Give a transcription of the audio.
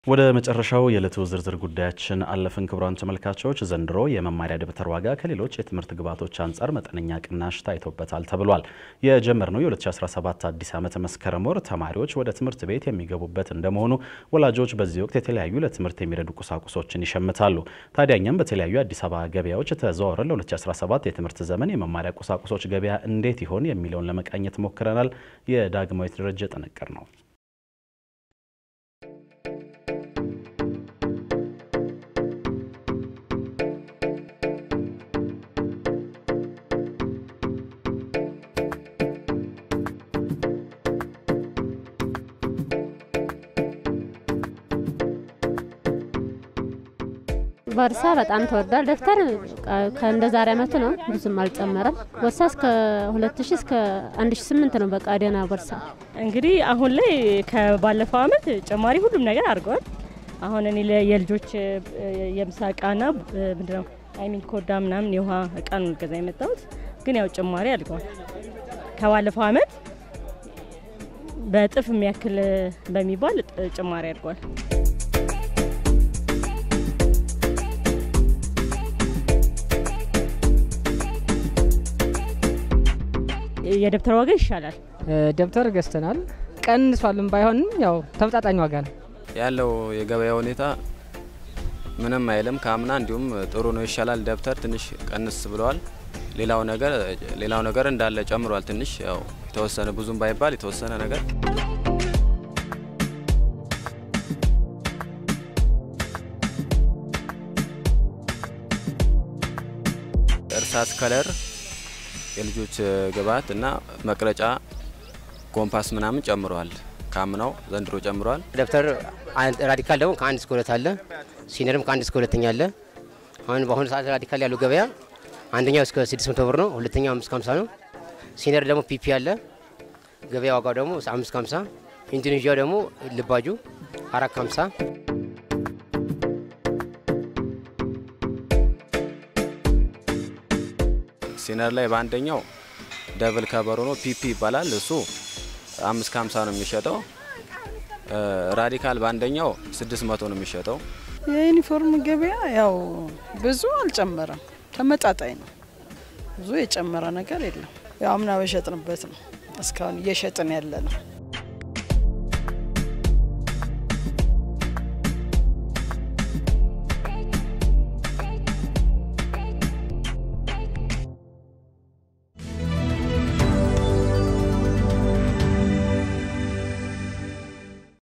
ወደ መጨረሻው የዕለቱ ዝርዝር ጉዳያችን አለፍን። ክቡራን ተመልካቾች ዘንድሮ የመማሪያ ደብተር ዋጋ ከሌሎች የትምህርት ግብዓቶች አንጻር መጠነኛ ቅናሽ ታይቶበታል ተብሏል። የጀመርነው የ2017 አዲስ ዓመት መስከረም ወር ተማሪዎች ወደ ትምህርት ቤት የሚገቡበት እንደመሆኑ ወላጆች በዚህ ወቅት የተለያዩ ለትምህርት የሚረዱ ቁሳቁሶችን ይሸምታሉ። ታዲያ እኛም በተለያዩ የአዲስ አበባ ገበያዎች ተዘዋውረን ለ2017 የትምህርት ዘመን የመማሪያ ቁሳቁሶች ገበያ እንዴት ይሆን የሚለውን ለመቃኘት ሞክረናል። የዳግማዊት ደረጀ ጥንቅር ነው። ቦርሳ በጣም ተወዷል። ደብተር ከእንደ ዛሬ አመቱ ነው፣ ብዙም አልጨመረም። ቦርሳ እስከ 2000 እስከ 1008 ነው። በቃ ደህና ቦርሳ እንግዲህ አሁን ላይ ከባለፈው አመት ጭማሪ ሁሉም ነገር አድርገዋል። አሁን እኔ የልጆች የምሳ እቃና ምንድነው አይሚን ኮዳ ምናምን የውሃ እቃ ነው ገዛ የመጣሁት፣ ግን ያው ጭማሪ አድርገዋል ከባለፈው አመት በእጥፍ የሚያክል በሚባል ጭማሪ አድርገዋል። የደብተር ዋጋ ይሻላል። ደብተር ገዝተናል። ቀንሷልም ባይሆንም ያው ተመጣጣኝ ዋጋ ነው ያለው። የገበያ ሁኔታ ምንም አይልም ከአምና እንዲሁም ጥሩ ነው፣ ይሻላል። ደብተር ትንሽ ቀንስ ብለዋል። ሌላው ነገር ሌላው ነገር እንዳለ ጨምሯል። ትንሽ ያው የተወሰነ ብዙም ባይባል የተወሰነ ነገር እርሳስ ከለር የልጆች ግብዓት እና መቅረጫ ኮምፓስ ምናምን ጨምረዋል። ካምናው ዘንድሮ ጨምረዋል። ደብተር ራዲካል ደግሞ ከአንድ እስከ ሁለት አለ። ሲነርም ከአንድ እስከ ሁለተኛ አለ። አሁን በአሁኑ ሰዓት ራዲካል ያለው ገበያ አንደኛው እስከ 600 ብር ነው። ሁለተኛው 550 ነው። ሲነር ደግሞ ፒፒ አለ። ገበያ ዋጋው ደግሞ 550። ኢንዶኔዥያው ደግሞ ልባጁ 450 ሲነር ላይ በአንደኛው ደብል ከበሮ ነው ፒፒ ይባላል። እሱ አምስት ከሀምሳ ነው የሚሸጠው። ራዲካል በአንደኛው ስድስት መቶ ነው የሚሸጠው። የዩኒፎርም ገበያ ያው ብዙ አልጨመረም፣ ተመጣጣኝ ነው። ብዙ የጨመረ ነገር የለም። ያው አምና በሸጥንበት ነው እስካሁን እየሸጥን ያለ ነው።